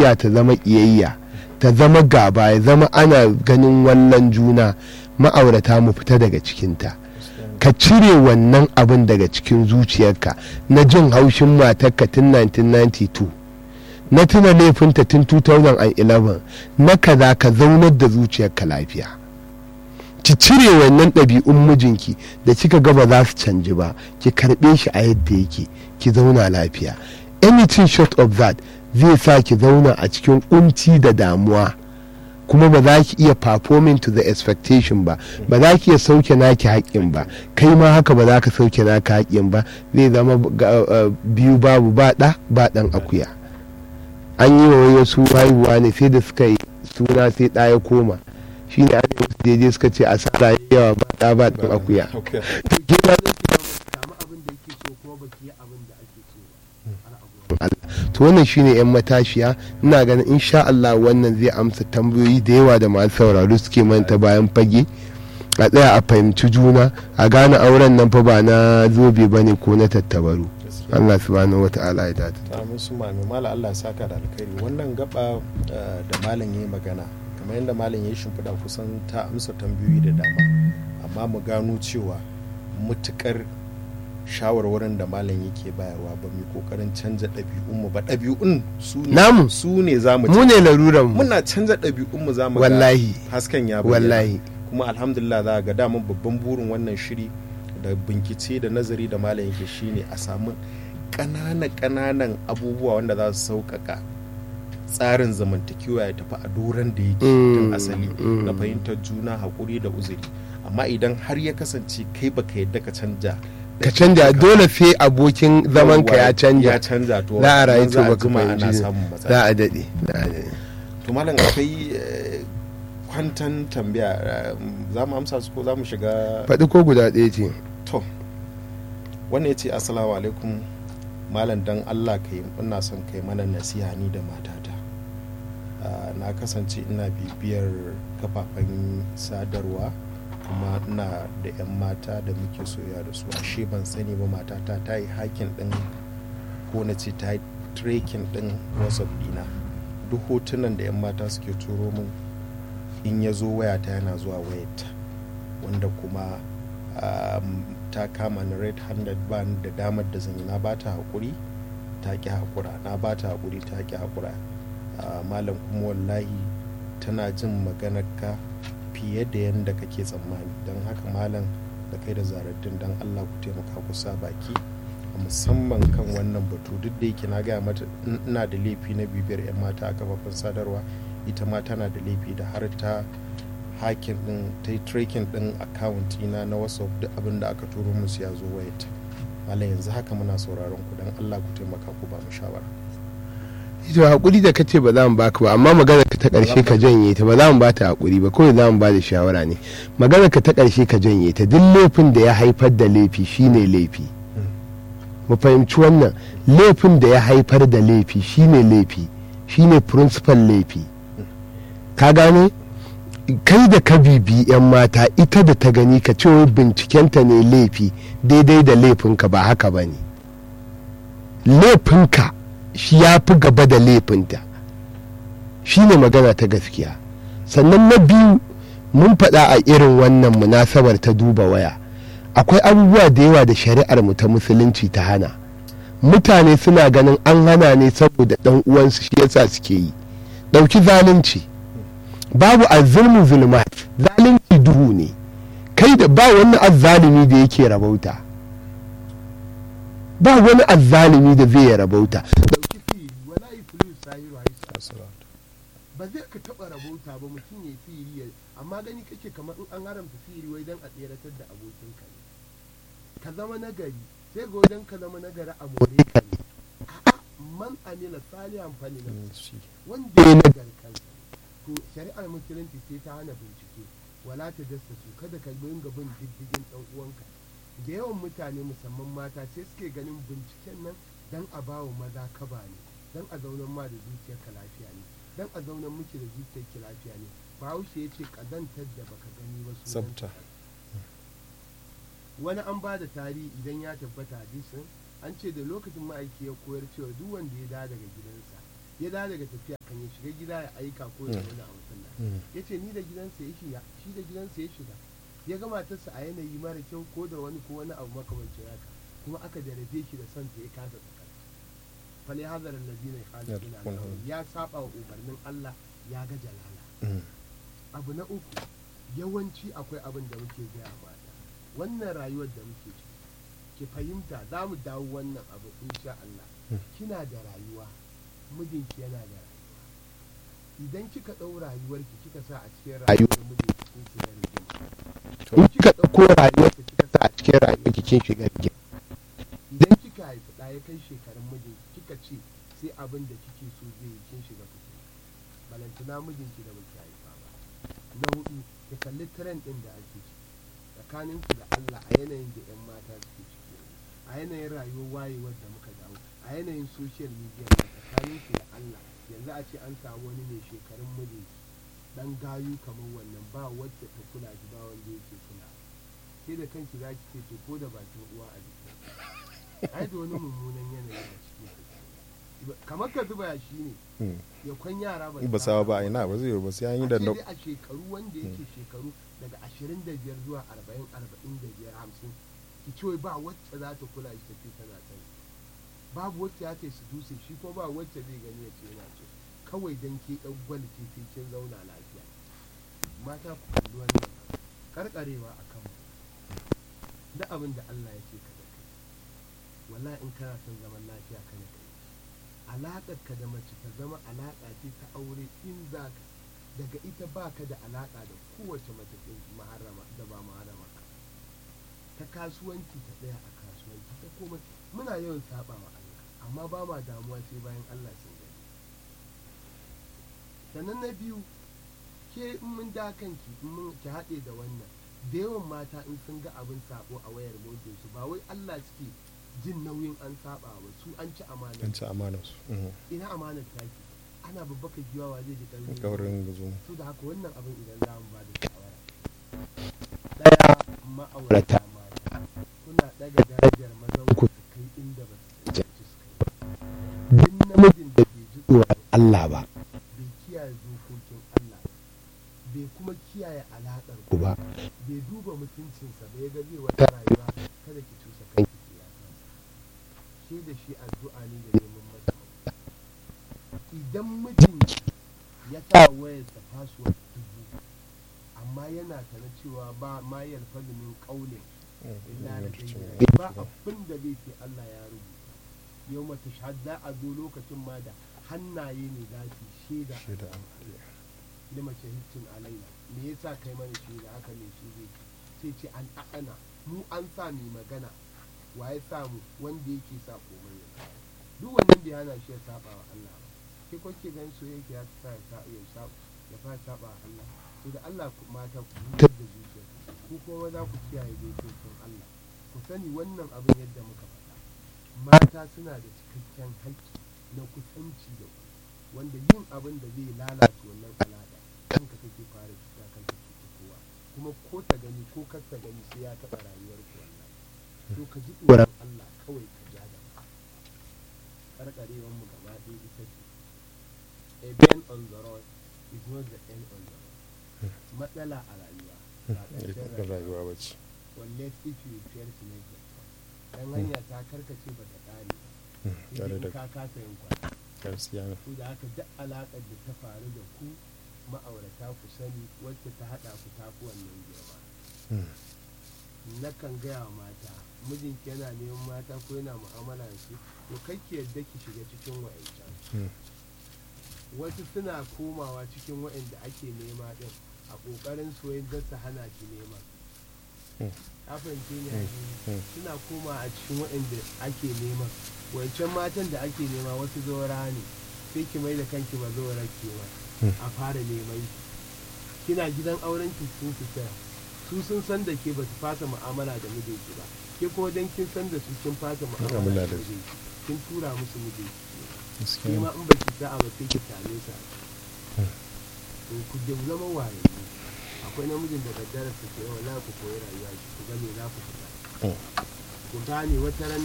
soyayya ta zama ƙiyayya ta zama gaba ya zama ana ganin wallan juna ma'aurata mu fita daga cikinta ka cire wannan abin daga cikin zuciyarka na jin haushin matarka tun 1992 na tuna laifinta tun 2011 na kaza ka zaunar da zuciyarka lafiya ki cire wannan ɗabi'un mijinki da kika gaba za su canji ba ki karɓe shi a yadda yake ki zauna lafiya anything short of that zai sa ki zauna a cikin kunci da damuwa kuma ba za ki iya performing to the expectation ba ba za ki iya sauke naki haƙƙin ba kai ma haka ba za ka sauke naka haƙƙin ba zai zama biyu babu ba ɗa ba ɗan akuya an yi wa wasu haihuwa ne sai da suka yi suna sai ɗa ya koma shi ne an yi wasu daidai suka ce asara yawa ba ɗa ba ɗan akuya to wannan shine yan matashiya ina ganin insha Allah wannan zai amsa tambayoyi da yawa da masu sauraro suke manta bayan fage a tsaya a fahimci juna a gane auren nan fa ba na zobe ba ne ko na tattabaru Allah subhanahu wa ta'ala ya data ta musu mami mala Allah saka da alkhairi wannan gaba da malam yayi magana kamar yadda malam ya shimfiɗa kusan ta amsa tambayoyi da dama amma mu gano cewa mutukar shawarwarin da malam yake bayarwa ba mu kokarin canza ɗabi'unmu ba ɗabi'un su namu su ne za mu mu ne laruran mu muna canza ɗabi'unmu za mu wallahi hasken ya wallahi kuma alhamdulillah za ga daman babban burin wannan shiri da bincike da nazari da malam yake shine a samu ƙananan ƙananan abubuwa wanda za su sauƙaƙa tsarin zamantakewa ya tafi a doron da yake tun asali na fahimtar juna haƙuri da uzuri amma idan har ya kasance kai baka yadda ka canja ka canja dole sai abokin zaman ka ya canja ya canja to za a rayu to baka jima ana fahimci samun za matsala a daɗe za a daɗe to malam akwai eh, kwantan tambaya eh, za mu amsa su ko za mu shiga faɗi ko guda ɗaya ce to wannan ya ce assalamu alaikum malam dan allah kai ina son kai mana nasiha ni da matata Ah, na kasance ina bibiyar kafafen sadarwa kuma ina da 'yan mata da muke soya da su ashe ban sani ba matata ta yi hakin din ko na ce ta yi trekking din whatsapp dina duk hotunan da 'yan mata suke turo min in ya zo wayata yana zuwa wayata wanda kuma um, ta kama na red handed ban da damar da zan yi na ba ta haƙuri ta ƙi haƙura na ba ta haƙuri ta ƙi haƙura Ah, malam kuma wallahi tana jin maganarka fiye da yadda kake tsammani don haka malam da kai da zaraddin don allah ku taimaka ku sa baki a musamman kan wannan batu duk da yake na gaya mata in ina da laifi na bibiyar 'yan mata a kafafen sadarwa ita ma tana da laifi da har ta hakin din ta yi tracking din account ina na whatsapp duk abin da aka turo musu ya zo wayata malam yanzu haka muna sauraron ku don allah ku taimaka ku ba mu shawara to hakuri da kace ba za mu baka ba amma magana ka ta karshe ka janye ta ba za mu ba ta hakuri ba kawai za mu ba da shawara ne magana ka ta karshe ka janye ta duk laifin da ya haifar da laifi shine laifi mu fahimci wannan laifin da ya haifar da laifi shine laifi shine principal laifi ka gane kai da ka bibi yan mata ita da ta gani ka ce wai bincikenta ne laifi daidai da laifinka ba haka ba ne laifinka shi ya fi gaba da laifinta shi ne magana ta gaskiya sannan na biyu mun faɗa a irin wannan munasabar ta duba waya akwai abubuwa da yawa da shari'ar mu ta musulunci ta hana mutane suna ganin an hana ne saboda ɗan uwansu shi yasa suke yi ɗauki zalunci babu azzulmu zulmat zalunci duhu ne kai da ba wani azzalumi da yake rabauta ba wani azzalumi da zai rabauta dauki sihiri wala iflu sahiru haisa ba zai ka taba rabauta ba mutum ya sihiri ya amma gani kake kamar in an haramta sihiri wai dan a tseratar da abokin ka ne ka zama nagari sai ga wajen ka zama nagari a more ka ne a'a man amila salihan fali na wanda ya nagari kansa to shari'ar musulunci sai ta hana bincike wala ta dasa su kada ka dinga bin diddigin dan uwanka da yawan mutane musamman mata sai suke ganin binciken nan dan a bawa maza kaba ne dan a zaunan ma da zuciyarka lafiya ne dan a zaunan miki da zuciyarki lafiya ne bahaushe ya ce kazantar da baka gani ba sunan Tsafta. wani an ba da tarihi idan ya tabbata hadisin an ce da lokacin ma'aiki ya koyar cewa duk wanda ya dawo daga gidansa ya dawo daga tafiya kan ya shiga gida ya aika ko ya zauna a masallaci ya ce ni da gidansa ya shiga shi da gidansa ya shiga ya ga matarsa a yanayi mara kyau ko da wani ko wani abu makamancin haka kuma aka jarabe shi da son ta ya kasa tsakar fali hazar allazina yukhalifuna ya saba wa umarnin Allah ya ga jalala abu na uku yawanci akwai abin da muke gaya mata wannan rayuwar da muke ciki ki fahimta za mu dawo wannan abu insha Allah kina da rayuwa mijinki yana da rayuwa idan kika ɗau rayuwarki kika sa a cikin rayuwar mijinki kin shiga rigima in kika ɗauko rayuwarki kika sa a cikin rayuwarki kin shiga rigima idan kika haifi ɗa ya kai shekarun mijinki kika ce sai abin da kike so zai yi kin shiga fitina balantana mijinki da baki haifa ba na hudu ki kalli trend ɗin da ake ciki tsakaninku da Allah a yanayin da 'yan mata suke ciki a yanayin rayuwar wayewar da muka dawo a yanayin social media da tsakaninku da Allah yanzu a ce an samu wani mai shekarun mijinki dan gayu kamar wannan ba wacce ta kula shi ba wanda yake kula sai da kanki za ki ce to ko da bakin uwa a jiki ai da wani mummunan yanayi a cikin kamar ka zuba shi ne ya kwan yara ba ba sawa ba ina ba zai ba sai an yi da a shekaru wanda yake shekaru daga 25 zuwa 40 45 50 ki ce ba wacce za ta kula shi tafi tana sani babu wacce ya ce su dutse shi ko ba wacce zai gani ya ce yana ce kawai dan ke ɗan gwal ce sai kin zauna lafiya mata ku kalli wannan karkarewa a kan da abin da Allah ya ce ka da kai wallahi in kana son zaman lafiya kana kai alaƙar ka da mace ta zama alaƙa ce ta aure in za ka daga ita baka da alaƙa da kowace mace maharama da ba maharama ka ta kasuwanci ta tsaya a kasuwanci ta komai muna yawan saba wa Allah amma ba ma damuwa sai bayan Allah sun gani sannan na biyu ke in mun da kanki in mun ki haɗe da wannan da yawan mata in sun ga abin sabo a wayar motar su ba wai Allah suke jin nauyin an saba ba su an ci amana an ci amana su ina amanar taki ana babbaka giwawa zai ji ƙarfi kaurin gazo su da haka wannan abin idan za mu ba da shawara daya ma'aurata mata kuna daga darajar mazan ku su kai inda ba su cancanci su kai duk namijin da bai ji tsoron Allah ba bai kiyaye dokokin Allah bai kuma kiyaye alaƙar ku ba bai duba mutuncinsa ba ya ga zai wata rayuwa kada ki cusa kanki ki ya ke da shi addu'a ne da neman masa idan mijinki ya sa wayarsa password dubu amma yana tana cewa ba ma yalfazu min qaulin illa da ba abin da zai ce Allah ya rubuta yau mata shahada a zo lokacin ma da hannaye ne za su shaida shaida lima shahidtun alaina me yasa kai mana shaida haka ne shi zai ce sai ce an a'ana mu an sa mai magana wa ya sa mu wanda yake sa komai ya duk wannan da yana shi ya saba wa Allah ba ke ko ke gan soyayya ya sa ya sa ya sa ya fara saba wa Allah to da Allah ku mata ku hutar da zuciya ku kuma za ku kiyaye dokokin Allah ku sani wannan abin yadda muka faɗa mata suna da cikakken haƙƙi na kusanci da ku wanda yin abin da zai lalata wannan alaƙa kanka kake fara cuta kanka cuta kowa kuma ko ta gani ko kar ta gani sai ya taɓa rayuwar ku wallahi to ka ji tsoron Allah kawai ka ja da karkarewar mu gaba ɗaya ita ce a bend on the road is not the end on the road matsala a rayuwa ba ƙarshen rayuwa ba ce unless if you fail to make it dan hanya ta karkace ba ta ƙare ba tare sai da ka kasa yin kwana gaskiya ne su da haka duk alaƙar da ta faru da ku ma'aurata ku sani wacce ta haɗa ku ta fi wannan girma nakan gaya wa mata mijinki yana neman mata ko yana mu'amala da su to kai ki yadda ki shiga cikin wa'ancan wasu suna komawa cikin wa'anda ake nema din a ƙoƙarin soyayya da su hana ki nema ka fahimce ni a suna koma a cikin wa'anda ake nema wancan matan da ake nema wasu zaura ne sai ki mai da kanki ba zaura ke ba a fara neman ki kina gidan auren ki sun fita su sun san da ke ba su fasa mu'amala da mijinki ba ke kuma dan kin san da su kin fasa mu'amala Mu'amala da da su. mijinki kin tura musu mijinki ke gaskiya ma in ba ki sa'a ba sai ki same su a ciki. to ku da zama wayanni akwai namijin da daddare su ke wala ku koyi rayuwa shi ku ga me za ku fita Mm. ku gane wata ran